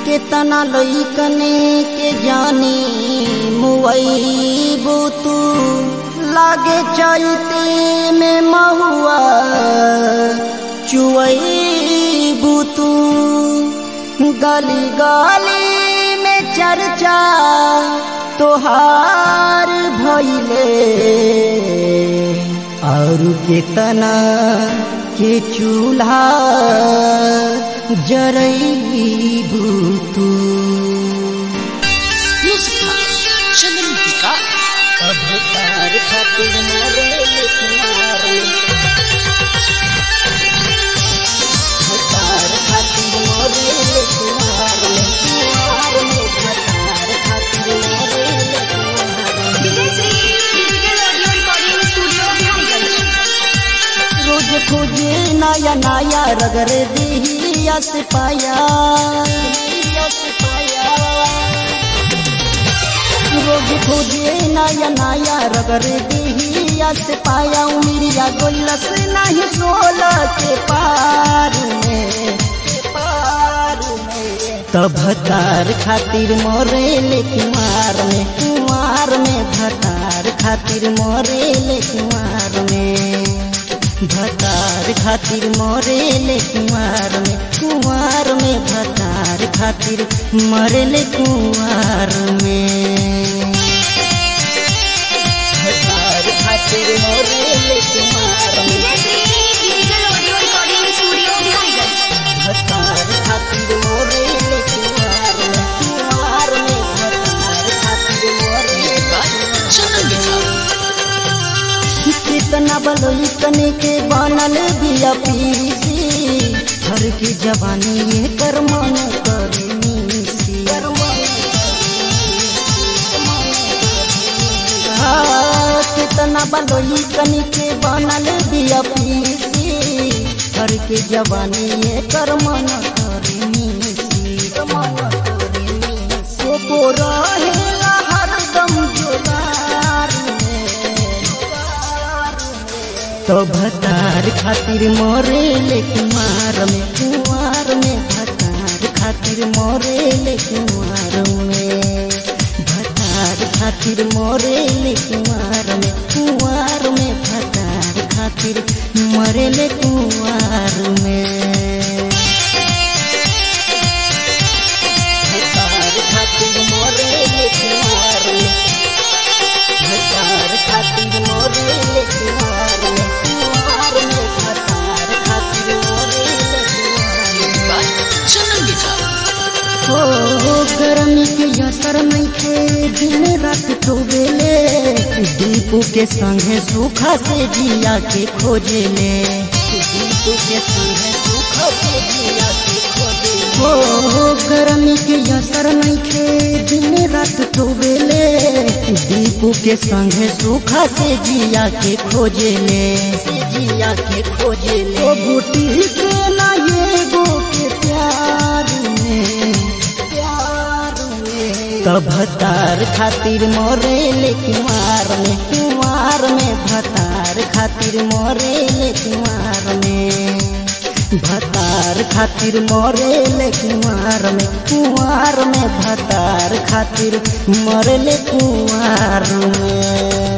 केतना लइकने के जानी मुवैबू तू लागे चैते में महुआ चुवैबू तू गली गली में चर्चा तोहार भैले और केतना के चूल्हा जरैबू तू चंदन टीका अब तार खातिर मोरे लिखनारे तार खातिर मोरे लिखनारे कुंवार में तार खातिर मोरे लिखनारे Vijay Shri digital audio recording studio Bihariganj रोज खोजे नया नया रगर दी यस पाया यस पाया रोज खोजे नया नया रगर दी यस पाया उमिरिया गोलस नहीं सोल के पार में पार में तब भतार खातिर मोरे ले कुमार में कुमार में भतार खातिर मोरे ले कुमार में भतार खातिर मोरे ले कुमार में कुमार में भतार खातिर मरे ले कुमार में भतार खातिर मोरे ले कुमार में Vijay Shri digital audio recording studio Bihariganj भतार खातिर मोरे ले कुमार में कुमार में भतार खातिर मोरे ले चंदन टीका कितना बलोई कने के बनल बिया पीसी हर की जवानी ये कर मन करनी सी हाँ, कितना बलोई कने के बनल बिया पीसी हर की जवानी ये कर मन करनी सी सोको रहेला हरदम जोगार में तो भतार खातिर मोरे ले कुमार में कुमार में भतार खातिर मोरे ले कुमार में भतार खातिर मोरे ले कुमार में कुमार में भतार खातिर मरे ले कुमार में भतार खातिर मोरे ले कुमार में भतार खातिर मोरे ले कुमार में कुमार में भतार खातिर मोरे ले कुमार में चंदन टीका हो गर्मी के असर नहीं थे दिन रात तो बेले दीपू के संगे सूखा से जिया के खोजे ले दीपू के संगे सूखा से जिया के खोजे हो गर्मी के असर नहीं थे दिन रात तो बेले दीपू के संगे सूखा से जिया के खोजे ले से जिया के खोजे ले ओ बूटी के ना ये गो के प्यार में प्यार में तो भतार खातिर मोरे ले कुमार में कुमार में भतार खातिर मोरे ले कुमार में भतार खातिर मोरे ले कुमार में कुमार में भतार खातिर मरे ले कुमार में